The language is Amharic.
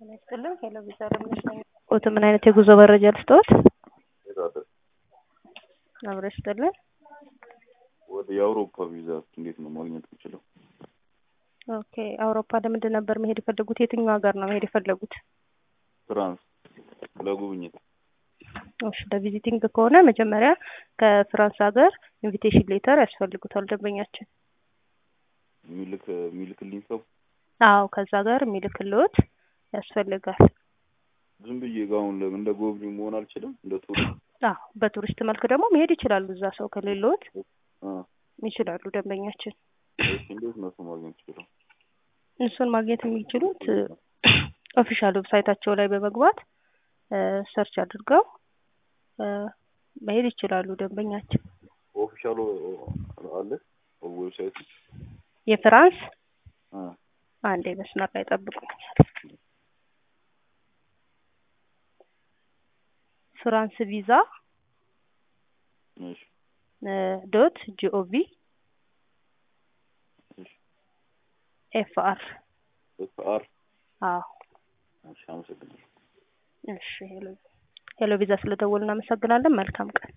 ጤና ይስጥልን። ሄሎ ቪዛ ለምነሽ ነኝ። ኦት ምን አይነት የጉዞ መረጃ ልስጥዎት? አብረሽ ይስጥልን። ወደ የአውሮፓ ቪዛ እንዴት ነው ማግኘት የምችለው? ኦኬ አውሮፓ ለምንድን ነበር መሄድ የፈለጉት? የትኛው ሀገር ነው መሄድ የፈለጉት? ፍራንስ ለጉብኝት። እሺ ለቪዚቲንግ ከሆነ መጀመሪያ ከፍራንስ ሀገር ኢንቪቴሽን ሌተር ያስፈልጉታል ደንበኛችን። የሚልክ የሚልክልኝ ሰው አዎ ከዛ ጋር የሚልክልዎት ያስፈልጋል። ዝም ብዬ ጋር አሁን ለምን እንደ ጎብኚ መሆን አልችልም? እንደ ቱሪስት አዎ በቱሪስት መልክ ደግሞ መሄድ ይችላሉ። እዛ ሰው ከሌለዎት አ ይችላሉ ደንበኛችን። እሺ፣ እንዴት ነው ሰው ማግኘት ይችላል? እሱን ማግኘት የሚችሉት ኦፊሻል ዌብሳይታቸው ላይ በመግባት ሰርች አድርገው እ መሄድ ይችላሉ ደንበኛችን። ኦፊሻሉ አለ ዌብሳይት የፍራንስ አ አንዴ መስመር ላይ ጠብቁኛል። ፍራንስ ቪዛ እሺ ዶት ጂኦቪ እሺ ኤፍ አር ኤፍ አር አዎ እሺ፣ አመሰግናለሁ። እሺ ሄሎ ሄሎ ቪዛ ስለደወሉ እናመሰግናለን። መልካም ቀን